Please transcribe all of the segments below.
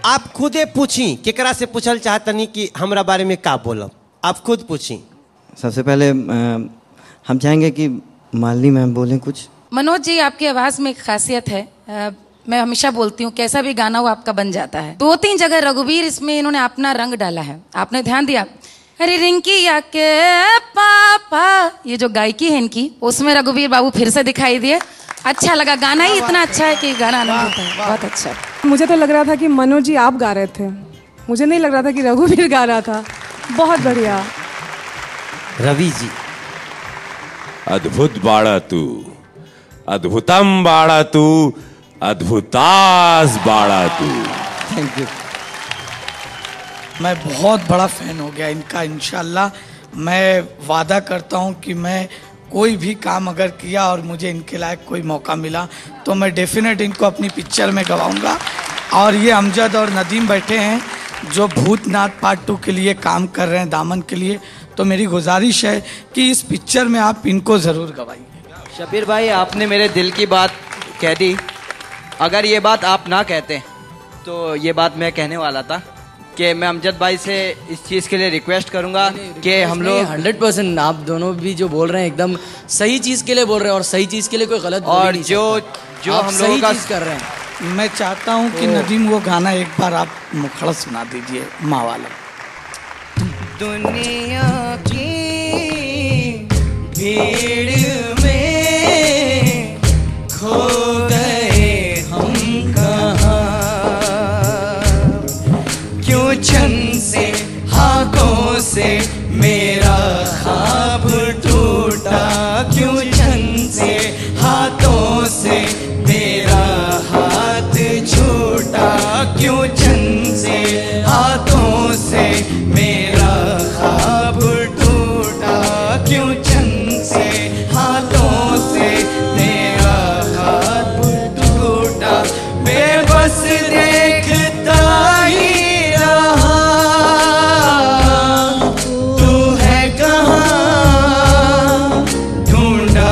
आप खुदे पूछी केकरा से पूछल चाहतनी कि हमरा बारे में का बोलब आप खुद पूछी सबसे पहले अ, हम चाहेंगे कि मालिनी मैम बोलें कुछ मनोज जी आपकी आवाज में एक खासियत है अ, मैं हमेशा बोलती हूँ कैसा भी गाना हो आपका बन जाता है दो तीन जगह रघुवीर इसमें इन्होंने अपना रंग डाला है आपने ध्यान दिया अरे रिंकी या के पापा ये जो गायकी है इनकी उसमें रघुवीर बाबू फिर से दिखाई दिए अच्छा लगा गाना ही इतना अच्छा है कि गाना आनंद होता है बहुत अच्छा मुझे तो लग रहा था कि मनोज जी आप गा रहे थे मुझे नहीं लग रहा था कि रघुवीर गा रहा था बहुत बढ़िया रवि जी अद्भुत बाळा तू अद्भुतम बाळा तू अद्भुतास बाळा तू थैंक यू मैं बहुत बड़ा फैन हो गया इनका इनशाला मैं वादा करता हूँ कि मैं कोई भी काम अगर किया और मुझे इनके लायक कोई मौका मिला तो मैं डेफिनेट इनको अपनी पिक्चर में गवाऊंगा और ये अमजद और नदीम बैठे हैं जो भूतनाथ पार्ट टू के लिए काम कर रहे हैं दामन के लिए तो मेरी गुजारिश है कि इस पिक्चर में आप इनको ज़रूर गवाइए शबीर भाई आपने मेरे दिल की बात कह दी अगर ये बात आप ना कहते तो ये बात मैं कहने वाला था कि मैं अमजद भाई से इस चीज़ के लिए रिक्वेस्ट करूंगा कि हम लोग हंड्रेड परसेंट आप दोनों भी जो बोल रहे हैं एकदम सही चीज के लिए बोल रहे हैं और सही चीज के लिए कोई गलत बोल ही और नहीं जो सकता। जो आप हम सही लोगों का चीज कर रहे हैं मैं चाहता हूँ कि नदीम वो गाना एक बार आप मुखड़ा सुना दीजिए माँ वाला दुनिया की भीड़ में खो गए हम कहाँ क्यों छन से हाथों से मेरा खाब टूटा क्यों छन से हाथों से मेरा हाथ छूटा क्यों छन से हाथों से मेरा खाब टूटा क्यों छन से हाथों से मेरा हाथ टूटा बेबस देखता ही रहा तू है कहाँ ढूंढा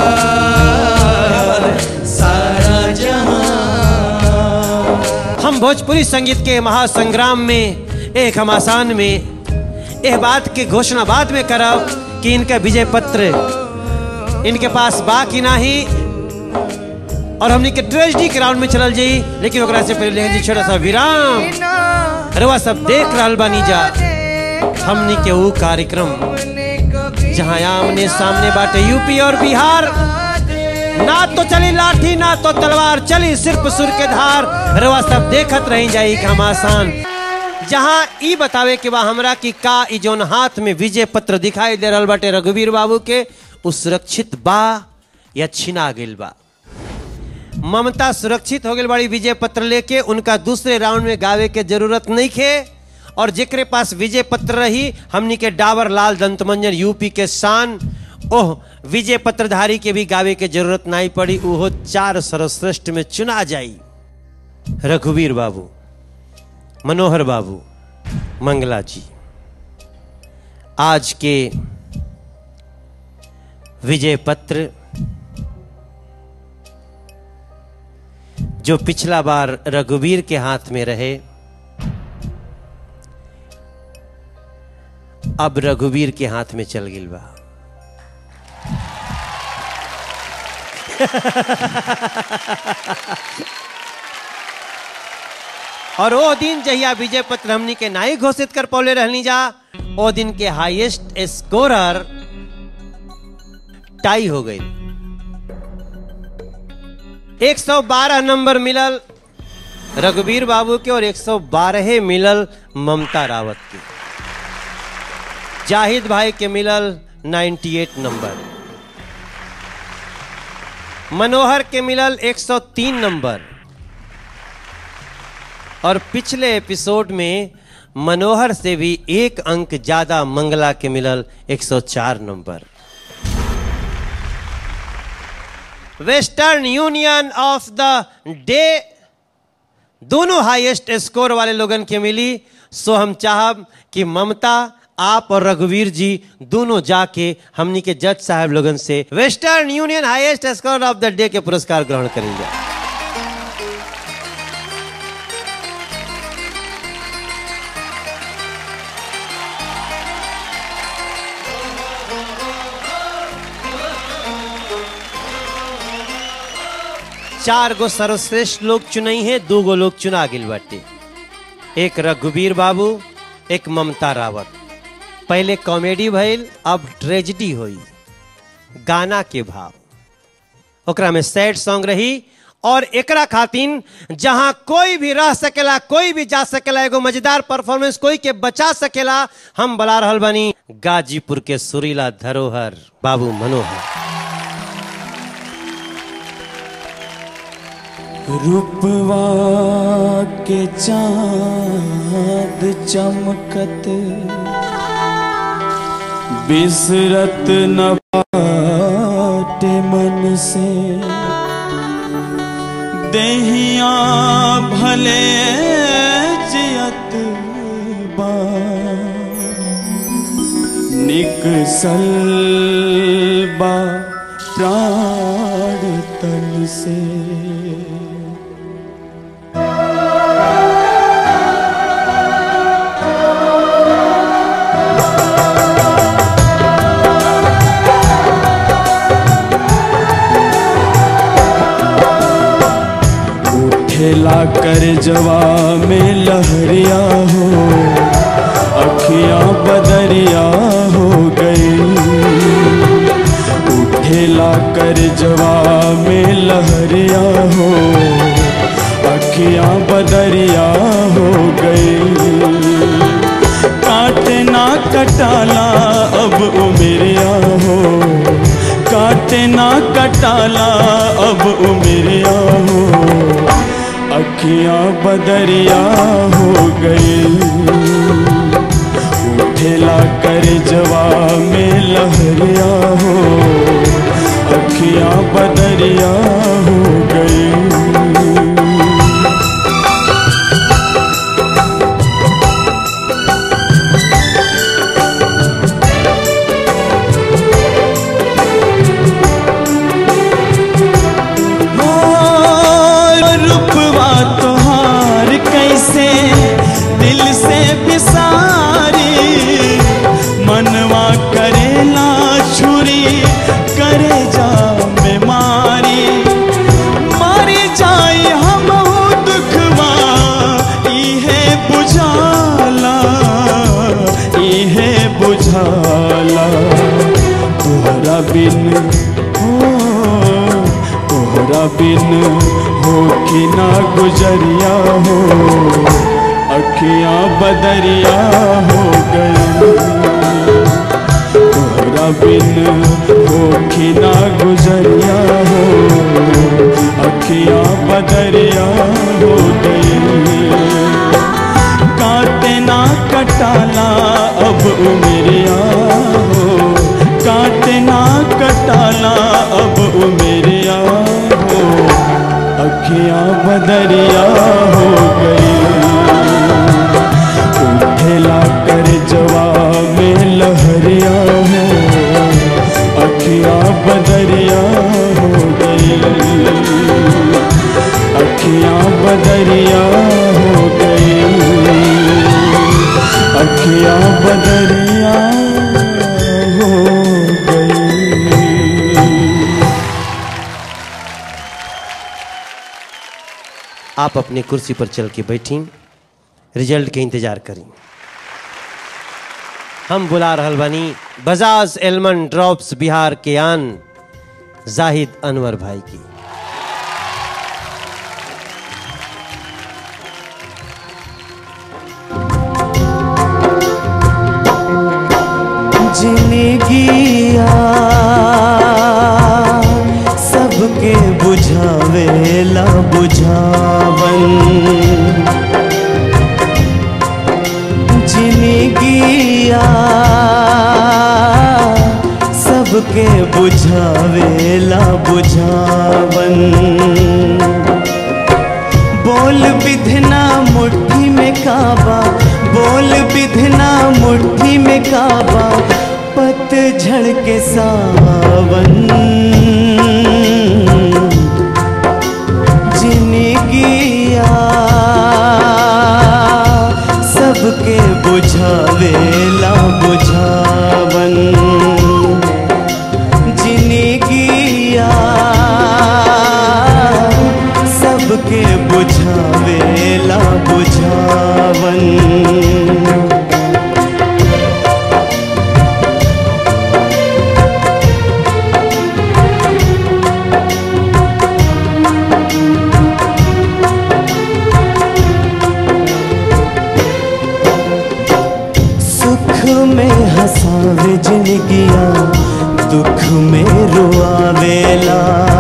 सारा जहां हम भोजपुरी संगीत के महासंग्राम में एक घमासान में यह बात की घोषणा बाद में करब कि इनका विजय पत्र इनके पास बा कि नाही और हमनी के ट्रेजडी के राउंड में चलल जाई लेकिन ओकरा से पहले लेहन जी छोटा सा विराम रवा सब देख रहल बानी जा हमनी के वो कार्यक्रम जहाँ आमने सामने बाटे यूपी और बिहार ना तो चली लाठी ना तो तलवार चली सिर्फ सुर के धार रवा सब देखत रही जाई घमासान जहाँ ई बतावे के बा हमरा की का ई जोन हाथ में विजय पत्र दिखाई दे रहल बाटे रघुवीर बाबू के उ सुरक्षित बा या छिना गेल बा ममता सुरक्षित हो गई बड़ी विजय पत्र लेके उनका दूसरे राउंड में गावे के जरूरत नहीं खे और जेकरे पास विजय पत्र रही हमनी के डाबर लाल दंतमंजन यूपी के शान ओह विजय पत्रधारी के भी गावे के जरूरत नहीं पड़ी ओहो चार सर्वश्रेष्ठ में चुना जाई रघुवीर बाबू मनोहर बाबू मंगला जी आज के विजय पत्र जो पिछला बार रघुवीर के हाथ में रहे अब रघुवीर के हाथ में चल गिल बा और वो दिन जहिया विजय पत्र हमनी के नाई घोषित कर पौले रहनी जा वो दिन के हाईएस्ट स्कोरर टाई हो गई 112 नंबर मिलल रघुवीर बाबू के और 112 मिलल ममता रावत के जाहिद भाई के मिलल 98 नंबर मनोहर के मिलल 103 नंबर और पिछले एपिसोड में मनोहर से भी एक अंक ज्यादा मंगला के मिलल 104 number western union of the day दोनों हाईएस्ट स्कोर वाले लोगन के मिली सो हम चाहब कि ममता आप और रघुवीर जी दोनों जाके हमनी के जज साहब लोगन से western union highest score of the day के पुरस्कार ग्रहण करेंगे चार गो सर्वश्रेष्ठ लोग चुनई है दो गो लोग चुना गिल बाटे एक रघुवीर बाबू एक ममता रावत पहले कॉमेडी भइल अब ट्रेजिडी हुई गाना के भाव ओकरा में सैड सॉन्ग रही और एकरा खातिन जहां कोई भी रह सकेला कोई भी जा सकेला एगो मजेदार परफॉर्मेंस कोई के बचा सकेला हम बला रहल बनी गाजीपुर के सुरीला धरोहर बाबू मनोहर रूपवा के चांद चमकत बिसरत न बाटे मन से देहिया भले जियत बा निकसल बा प्राण तन से उठेला कर जवा में लहरिया हो अखियां बदरिया हो गई उठेला कर जवा में लहरिया हो अखियां बदरिया हो गई काटना कटाला अब उमरिया हो काटना कटाला अब उमरिया हो अखियां बदरिया हो गई उठेला कर जवा में लहरिया हो अखियां बदरिया हो गई रूपवा तोहार कैसे दिल से बिसारी मनवा करेला छुरी करे जा बीमारी मारी जाई हम दुखवा इहे बुझाला इहे बुझाला तोहरा बिन हो तोहरा बिन हो कि ना गुजरिया हो अखियां बदरिया हो गई तोहरा बिन हो कि ना गुजरिया हो अखियां बदरिया हो गई काटे ना कटाला अब उमरिया हो काटे ना कटाला अब उमरिया हो अखियां बदरिया हो गई उठेला कर जवा में लहरिया हो अखियां बदरिया हो गई अखियां बदरिया हो गई अखियां बदरिया हो गई आप अपनी कुर्सी पर चल के बैठी रिजल्ट के इंतजार करी हम बुला रहल बानी बजाज एलमन ड्रॉप्स बिहार के आन जाहिद अनवर भाई की जिंदगिया सबके बुझावेला बुझावन जिंदगिया सबके बुझावेला बुझावन बोल विधना मुट्ठी में काबा बोल विधना मुट्ठी में काबा पतझड़ के सावन जिंदगिया सबके बुझावेला बुझावन जिंदगिया बुझावेला बुझावन सुख में हंसावे जिंदगिया दुख में रुआवेला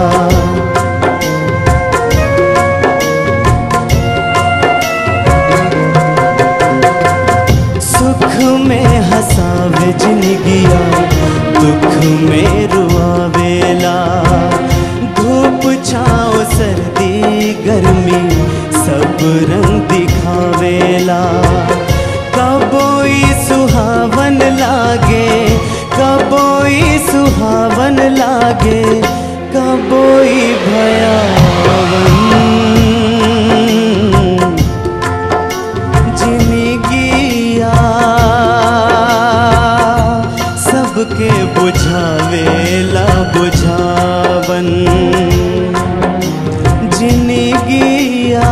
सुख में हंसावे जिंदगिया दुख में रुआवेला धूप छाओ सर्दी गर्मी सब रंग दिखावेला कबोई सुहावन लागे कबोई सुहावन लागे कबोई भयावन जिंदगिया सबके बुझावेला बुझावन जिंदगिया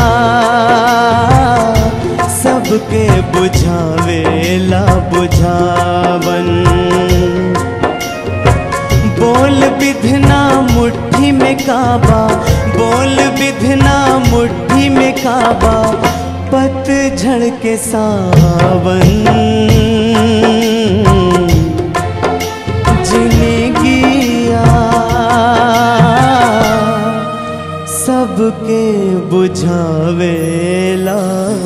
सबके बुझावेला बुझावन बोल विधना मुट्ठी में काबा बोल विधना मुट्ठी में काबा पतझड़ के सावन जिंदगिया सबके बुझावेला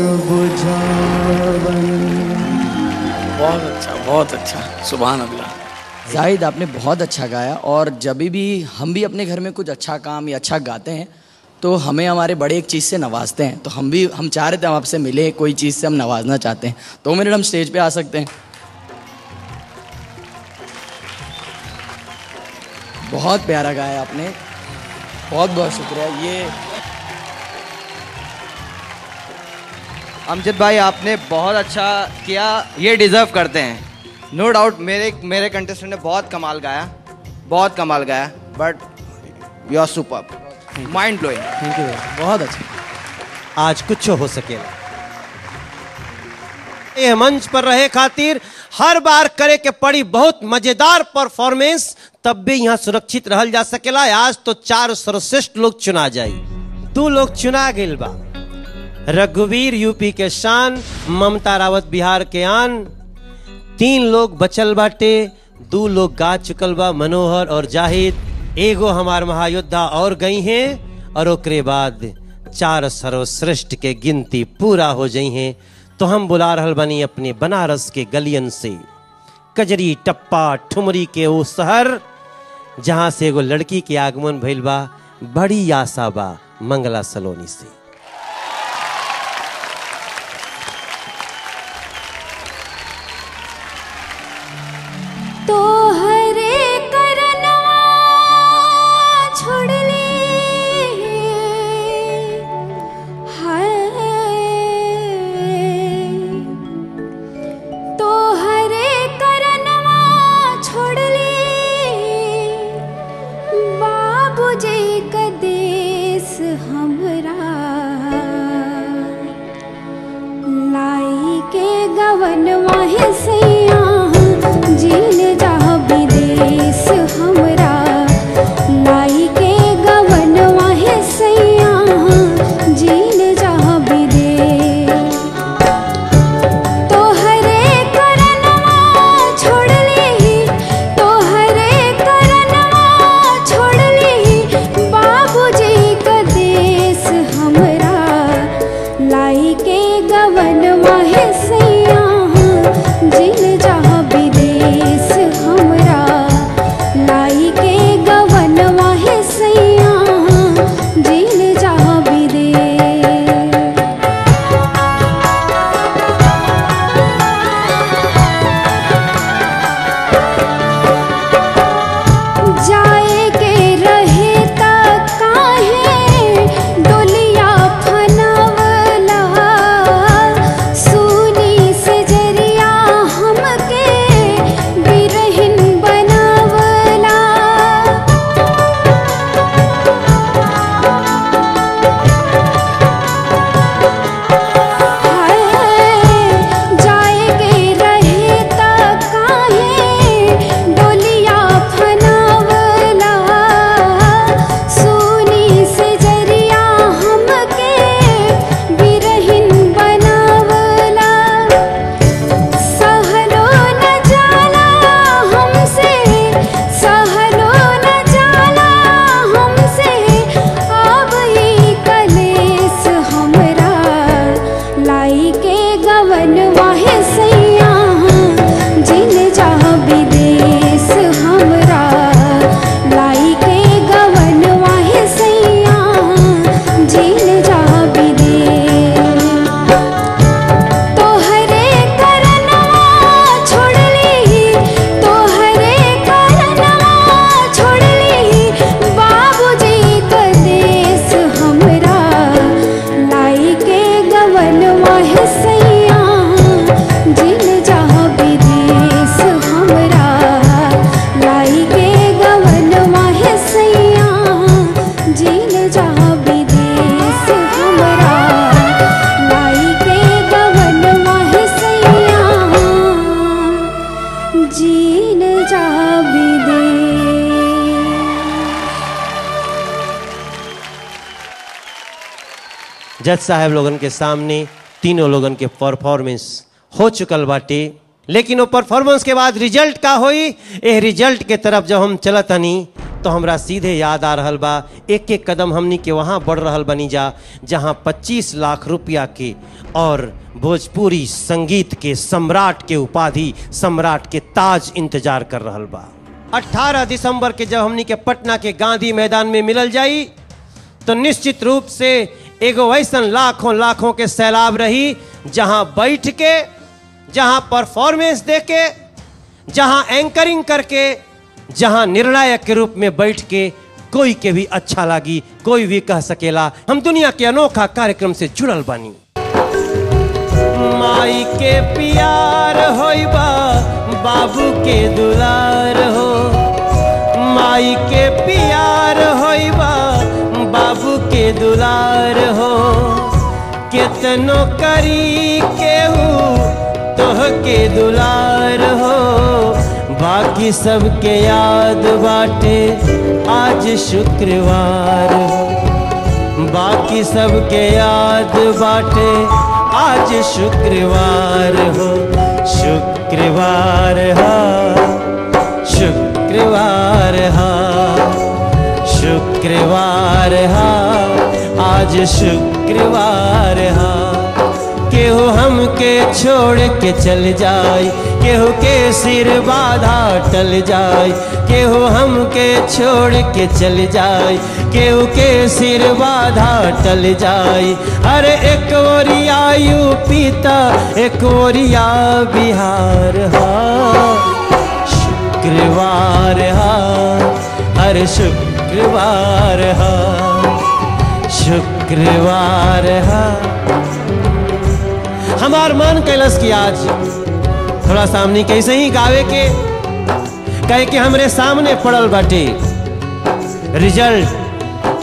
बुझावन बहुत अच्छा बहुत अच्छा सुबह अल्लाह जाहिद आपने बहुत अच्छा गाया और जब भी हम भी अपने घर में कुछ अच्छा काम या अच्छा गाते हैं तो हमें हमारे बड़े एक चीज़ से नवाजते हैं तो हम भी हम चाह रहे थे हम आपसे मिले कोई चीज़ से हम नवाजना चाहते हैं दो मिनट हम स्टेज पे आ सकते हैं बहुत प्यारा गाया आपने बहुत बहुत शुक्रिया ये अमजद भाई आपने बहुत अच्छा किया ये डिजर्व करते हैं नो डाउट मेरे मेरे कंटेस्टेंट ने बहुत कमाल गाया बहुत कमाल गाया but you are super mind blowing thank you बहुत अच्छा आज कुछ हो सकेला ये मंच पर रहे खातिर हर बार करे के पड़ी बहुत मजेदार परफॉर्मेंस तब भी यहाँ सुरक्षित रहल जा सकेला आज तो चार सर्वश्रेष्ठ लोग चुना जाई दो लोग चुना गेल बा रघुवीर यूपी के शान ममता रावत बिहार के आन तीन लोग बचल बाटे दो लोग गा चुकल बा मनोहर और जाहिद एगो हमार महायोद्धा और गई हैं और ओकरे बाद चार सर्वश्रेष्ठ के गिनती पूरा हो जाई हैं तो हम बुला रहल बनी अपने बनारस के गलियन से कजरी टप्पा ठुमरी के वो शहर जहां से एगो लड़की के आगमन भइल बा बड़ी आशा बा मंगला सलोनी से तो हरे करनवा छोड़ले हाय तो हरे करनवा छोड़ले बाबूजी का देश हमरा लाई के गवन वाहे सैया जीन जाह जज साहब लोगन के सामने तीनों लोगन के परफॉर्मेंस हो चुकल बाटे लेकिन वो परफॉर्मेंस के बाद रिजल्ट का होई ए रिजल्ट के तरफ जब हम चलत हनी तो हमरा सीधे याद आ रहल बा एक एक कदम हमनी के वहाँ बढ़ रहल बनी जा जहाँ 25 लाख रुपया के और भोजपुरी संगीत के सम्राट के उपाधि सम्राट के ताज इंतजार कर रहल बा 18 दिसंबर के जब हमनी के पटना के गांधी मैदान में मिलल जाई तो निश्चित रूप से एगो ऐसा लाखों लाखों के सैलाब रही जहां बैठ के जहां परफॉर्मेंस दे के जहां एंकरिंग करके जहां निर्णायक के रूप में बैठ के कोई के भी अच्छा लगी कोई भी कह सकेला हम दुनिया के अनोखा कार्यक्रम से जुड़ल बानी माई के प्यार होइबा बाबू के दुलार हो माई के प्यार होइबा बाबू के दुलार हो केतनो करी केहू तोह के दुलार हो बाकी सबके याद बाटे आज शुक्रवार हो बाकी सबके याद बाटे आज शुक्रवार हो शुक्रवार हा शुक्रवार हा शुक्रवार हा आज शुक्रवार हा केहू हमके छोड़ के चल जाए केहू के सिर बाधा टल जाए केहू हमके छोड़ के चल जाए केहू के सिर बाधा टल जाए अरे एक ओरिया यूपी ता एक ओरिया बिहार हा शुक्रवार हा हर शुक्रवार हा शुक्रवार हा हमार मन कैलस की आज थोड़ा सामने कैसे ही गावे के कहे कि हमरे सामने पड़ल बाटे रिजल्ट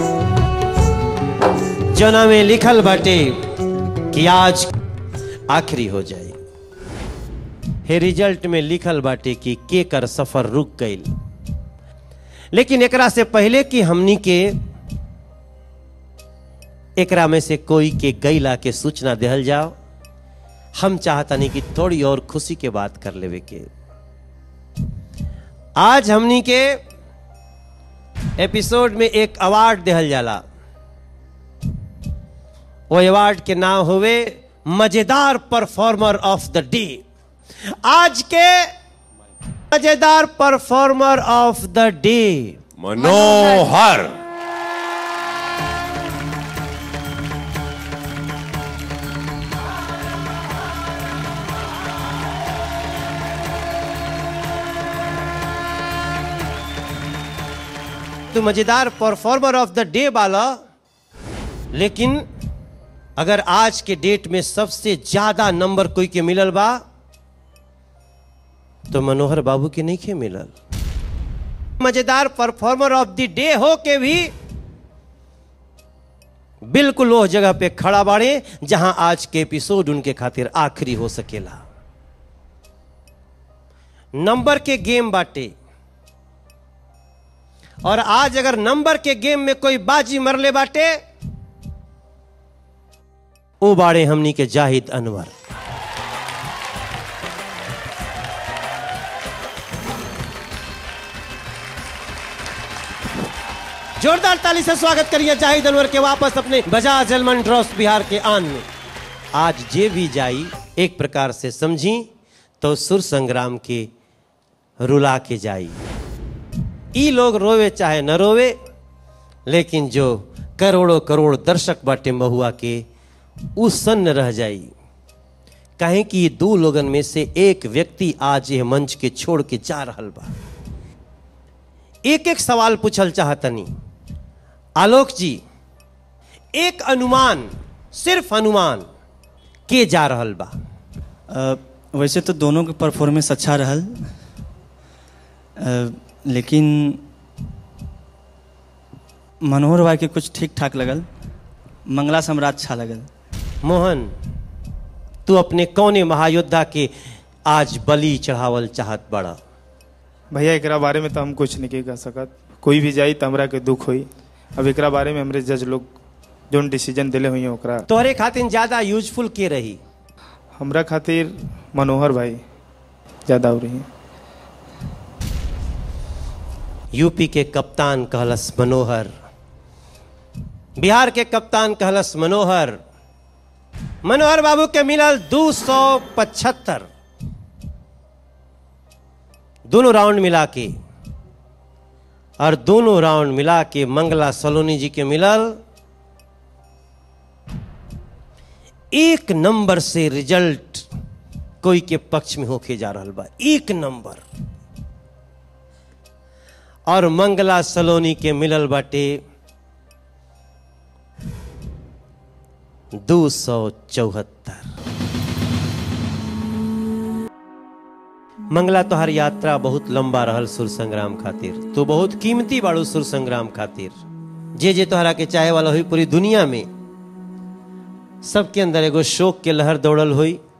जना में लिखल बाटे कि आज आखिरी हो जाए हे रिजल्ट में लिखल बाटे कि के कर सफर रुक गई लेकिन एकरा से पहले कि हमनी के एकरा में से कोई के गैला के सूचना देहल जाओ हम चाहतनी कि थोड़ी और खुशी के बात कर लेवे के आज हमनी के एपिसोड में एक अवार्ड देहल जाला वो अवार्ड के नाम हुए मजेदार परफॉर्मर ऑफ द डे आज के मजेदार performer of the day Manohar तो मजेदार परफॉर्मर ऑफ द डे वाला लेकिन अगर आज के डेट में सबसे ज्यादा नंबर कोई के मिलल बा तो मनोहर बाबू के नहीं के मिलल मजेदार परफॉर्मर ऑफ द डे हो के भी बिल्कुल वो जगह पे खड़ा बाड़े जहां आज के एपिसोड उनके खातिर आखिरी हो सकेला नंबर के गेम बाटे और आज अगर नंबर के गेम में कोई बाजी मरले बाटे ओ बाड़े हमनी के जाहिद अनवर जोरदार ताली से स्वागत करिए जाहिद अनवर के वापस अपने बजाज जलमन ड्रॉस बिहार के आन में आज जे भी जाई एक प्रकार से समझी तो सुर संग्राम के रुला के जाई ई लोग रोवे चाहे न रोवे लेकिन जो करोड़ों करोड़ दर्शक बाटे महुआ के उ सन्न रह जाई कहें कि ये दो लोगन में से एक व्यक्ति आज यह मंच के छोड़ के जा रहल बा एक एक सवाल पूछल चाहतनी आलोक जी एक अनुमान सिर्फ अनुमान के जा रहल बा अ, वैसे तो दोनों के परफॉर्मेंस अच्छा रहल अ, लेकिन मनोहर भाई के कुछ ठीक ठाक लगल मंगला सम्राट अच्छा लगल मोहन तू अपने कौने महायोद्धा के आज बलि चढ़ावल चाहत बड़ा भैया एकरा बारे में तो हम कुछ नहीं कह सकत कोई भी जाई तो हमरा के दुख होई अब एकरा बारे में हमरे जज लोग जोन डिसीजन दिले हुई ओकरा तोहरे खातिर ज्यादा यूजफुल के रही हमरा खातिर मनोहर भाई ज़्यादा हो रही यूपी के कप्तान कहलस मनोहर बिहार के कप्तान कहलस मनोहर मनोहर बाबू के मिलल दू सौ पचहत्तर दोनों राउंड मिला के और दोनों राउंड मिला के मंगला सलोनी जी के मिलल एक नंबर से रिजल्ट कोई के पक्ष में होके जा रहा बा एक नंबर और मंगला सलोनी के मिलल बाटे दो सौ चौहत्तर मंगला तोहर यात्रा बहुत लंबा रहल सुर संग्राम खातिर तू बहुत कीमती बाड़ू सुर संग्राम खातिर जे जे तोहरा के चाहे वाला हुई पूरी दुनिया में सबके अंदर एगो शोक के लहर दौड़ल हुई